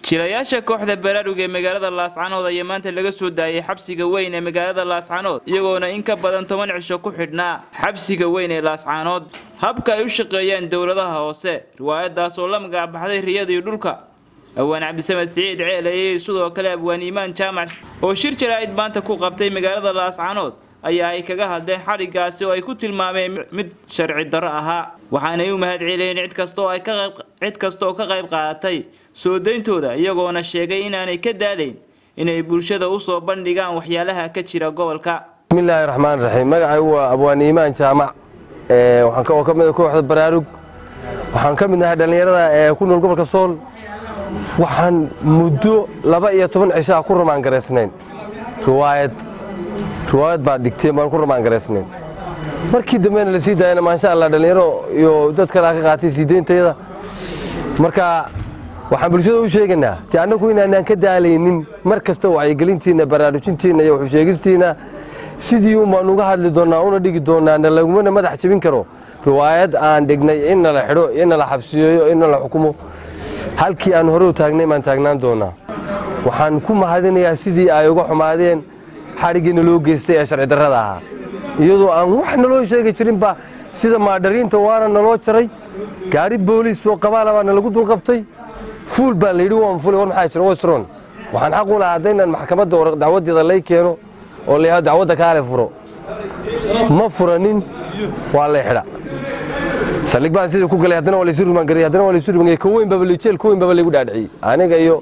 jilayaasha kooxda baraarug ee magaalada laascanood ayaa maanta laga soo daayay xabsiga weyn ee magaalada laascanood iyagoona in ka badan toban cisho ku xidhnaa xabsiga weyn ee laascanood habka ay u shaqeeyaan dowladaha hoose riwaayadaas oo la magacbaxday riyada iyo dhulka awaan cabdisamed siciid ceeleyey sidoo kale abwaan iimaan jaamac oo shir jaraa'id maanta ku qabtay magaalada laascanood ayaa ay kaga hadleen xadhigaasi oo ay ku tilmaameen mid sharci darro ahaa waxaanay u mahad celiyeen cid kasta oo ay ka qayb cid kasta oo ka qayb qaadatay soo dayntooda iyagoona sheegay inaanay ka daalayn inay bulshada u soo bandhigaan waxyaalaha ka jira gobolka bismillaahi raxmaan raxiim magacaygu waa abwaan iimaan jaamac waxaan oo ka mid ah kooxda baraarug waxaan ka mid nahay dhallinyarada ee ku nool gobolka sool waxaan muddo laba iyo toban cishaa ku ramaangaraysnayn riwaayad riwaayad baad dhigteen baan ku ramaangaraysnayn markii dambena la sii daayana maasha allah dhallinyaro iyo dad kalea ka qaatay sii deyntayada marka waxaan bulshada u sheegaynaa dee annagu inaanaan ka daalaynin mar kasta wacyigelintiinna baraarujintiinna iyo waxusheegistiinna sidii umbaan uga hadli doonnaa una dhigi doonnaa na lagumana madax jebin karo riwaayad aan dhignay in nala xidho in nala xabsiyeeyo in nala xukumo halkii aan hore u taagnay baan taagnaan doonnaa waxaan ku mahadinayaa sidii ay uga xumaadeen xadhiggiina loo geystay ee sharci darrada ahaa iyadoo aan wax naloo sheegi jirinba sida maadhariinta waana naloo jaray gaari booliis oo qabaala baa nalagu dulqabtay fuul baa layidhi waan fulay war maxaa jira wasron waxaan xaq u lahaa haddaynan maxkamadda dacwadeeda lay keeno oo la yidhahdo dacwadda kaale furo ma furanin waa lay xidha saldhig baan sidii ku galay haddana waa laysu rumaangariyay haddana waa laysu rumaangariyay ka weyn baba jeel ka weyn baba laygu dhaadhiciyey aniga iyo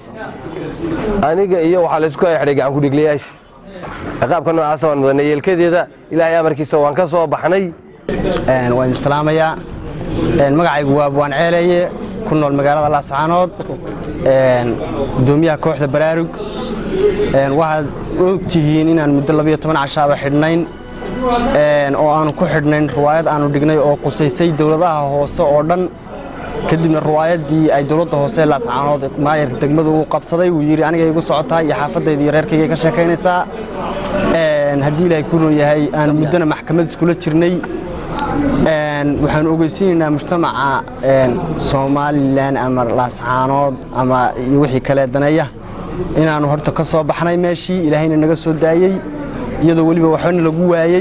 aniga iyo waxaa laysku ay xidhay gacan kudhigliyaasha ciqaabka noocaasa waan mudanay yeelkadeeda ilaahay amarkiisa waan ka soo baxnay waan idin salaamayaa magacaygu waa abwaan ceeleeye ku nool magaalada laascaanood gudoomiyaha kooxda baraarug waxaad ogtihiin inaan muddo labiyo toban cashaaba xidhnayn oo aanu ku xidhnayn riwaayad aanu dhignay oo qusaysay dowladaha hoose oo dhan kadibna riwaayaddii ay dowladda hoose ee laascaanood maayarka degmadu uu qabsaday uu yidhi aniga igu socotaa iyo xaafadayda iyo reerkayga ka sheekaynaysaa haddii ilaahay ku nool yahay aanu muddona maxkamad iskula jirnay waxaanu ogeysiinaynaa mujtamaca somalilan ama laascaanood ama iyo wixii kale daneeya inaannu horta ka soo baxnay meeshii ilaahayna naga soo daayey iyadoo weliba waxbana lagu waayey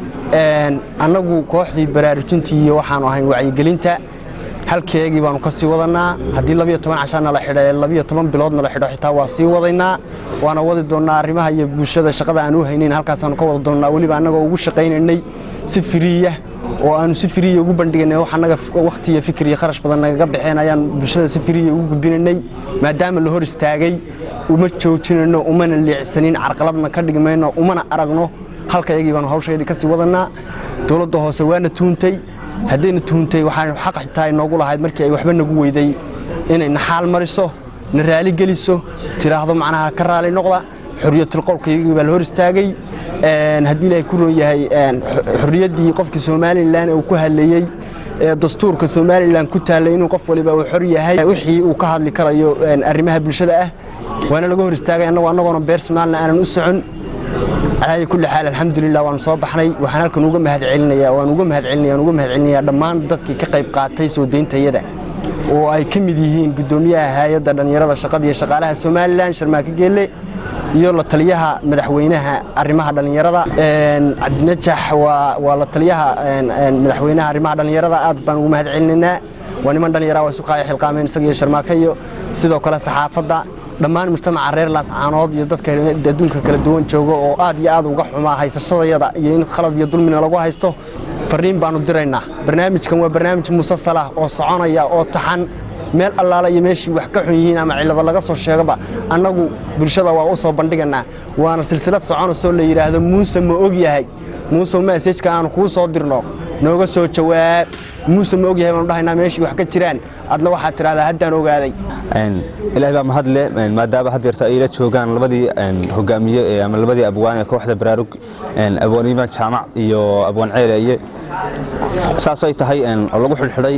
annagu kooxdii baraarujintii iyo waxaanu ahayn wacyigelinta halkeegii baanu ka sii wadannaa haddii labiyo toban cashaa nala xidha ee labiyo toban bilood nala xidho xitaa waa sii wadaynaa waana wadi doonnaa arrimaha iyo bulshada shaqada aan u haynayn halkaasaanu ka wada doonnaa weliba annagoo ugu shaqaynaynay si firiya oo aanu si firiya ugu bandhiganay wax annaga wakhti iyo fikir iyo kharash badan nagaga baxeen ayaan bulshada si firiya ugu gudbinaynay maadaama la hor istaagay uma joojinayno umana leecsanin carqaladna ka dhigmayno umana aragno halka iyagii baanu hawshaydii ka sii wadannaa dowladda hoose waana tuuntay haddayna tuuntay waxaan xaq xitaa inoogu lahayd markii ay waxba nagu weyday inay naxaal mariso na raali geliso tiraahdo macnaha ka raali noqda xoriyatulqowlkaygii baa la hor istaagay haddii ilaahay ku roon yahay xorriyaddii qofkii somalilan uu ku hadlayey ee dastuurka somalilan ku taallay inuu qof waliba uu xor yahay wixii uu ka hadli karayo arrimaha bulshada ah waana laga hor istaagay annagu annagoona beersonaalna aanan u socon calaayi kulli xaal alxamdulilah waanu soo baxnay waxaan halkan uga mahad celinaya waan uga mahad celinaya waan uga mahad celinaya dhammaan dadkii ka qayb qaatay soo deyntayada oo ay ka mid yihiin guddoomiyaha hay-adda dhallinyarada shaqada iyo shaqaalaha somalilan sharmaake geelle iyo la taliyaha madaxweynaha arrimaha dhallinyarada cabdinajax waa la taliyaha madaxweynaha arrimaha dhallinyarada aad baan ugu mahad celinaynaa waa niman dhallinyara waa isu qaaya xilqaameen isaga iyo sharmaake iyo sidoo kale saxaafadda dhammaan mujtamaca reer laascaanood iyo dadka adduunka kala duwan jooga oo aad iyo aad uga xumaa haysashadayada iyo in khalad iyo dulmina lagu haysto fariin baanu diraynaa barnaamijkan waa barnaamij musasalah oo soconaya oo taxan meel allaala iyo meeshii wax ka xun yihiin ama cillado laga soo sheegaba annagu bulshada waa u soo bandhiganaa waana silsilad soconasoo la yidhaahdo muuse ma og yahay muuse masajka aanu kuu soo dirno nooga soo jawaab muuse ma og yahay baanu dhahaynaa meeshii wax ka jiraan adna waxaad tidhahdaa haddaan ogaaday ilaahay baa mahad leh maadaama had yeerto ay la joogaan labadii hogaamiye ama labadii abwaan ee kooxda baraarug abwaan iimaan jaamac iyo abwaan ceeleeye saasay tahay oo lagu xidhxidhay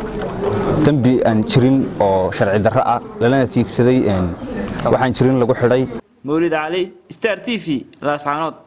dembi aan jirin oo sharci darro ah lalana tiigsaday waxaan jirin lagu xidhay mawlid cali star t v laascaanood